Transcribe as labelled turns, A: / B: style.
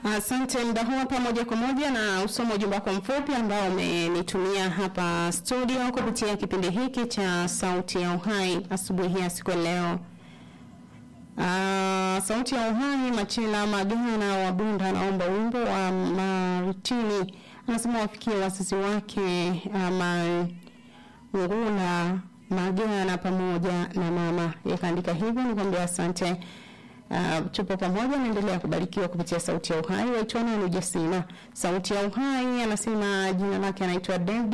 A: Asante. Muda huu hapa moja kwa moja na usoma ujumbe wako mfupi ambao umenitumia hapa studio kupitia kipindi hiki cha Sauti ya Uhai asubuhi ya siku ya leo. Ah, Sauti ya Uhai, Machila Magana wa Bunda anaomba wimbo wa Maritini, anasema wafikie wazazi wake uh, Ngula Magana pamoja na mama. Yakaandika hivyo, nikwambia asante. Uh, tupo pamoja, naendelea kubarikiwa kupitia Sauti ya Uhai. Waitwa nani Ujasina? Sauti ya Uhai anasema jina lake anaitwa David